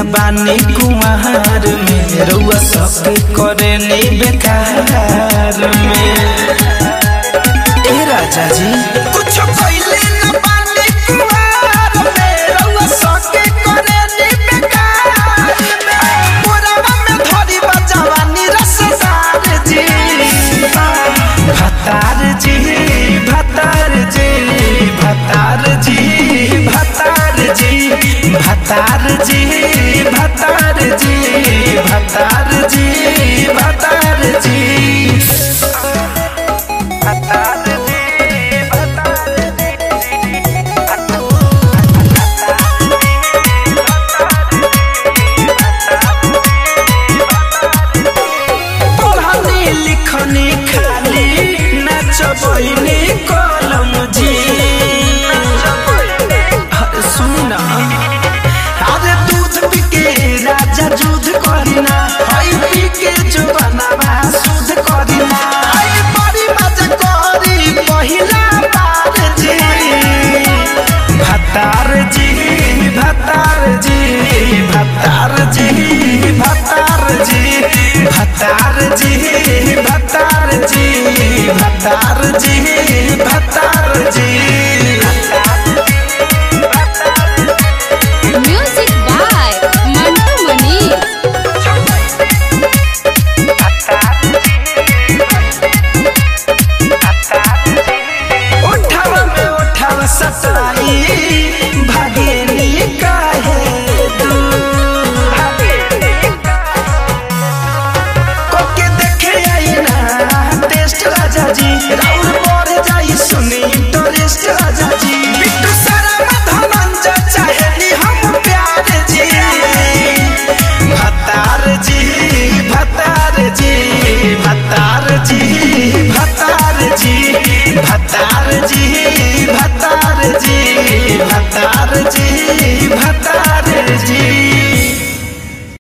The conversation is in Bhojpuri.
बानी कुमार में रउआ सबके करेली बेकार में ए राजा जी कुछ कइले न बानी कुमार में रउआ सबके करेली बेकार में मोरवा में धरी बजवानी रसदार जी भतार जी भतार जी भतार जी भतार जी भतार जी भतार जी भतार जी भतार जी भतार जी भतार पढ़नी लिखनी खाली नचबैनी कलम जी अरे सुना अरे दूध पी के राजा दूध करिना हई पी के जुबाना सुध करिना आई बड़ी मजा करी पहिला बार जी भतार जी भतार जी भतार जी भतार जी भतार जी भतार जी भतार जी भतार जी म्यूजिक बाय मंटू मनी उठावा में उठावा सटा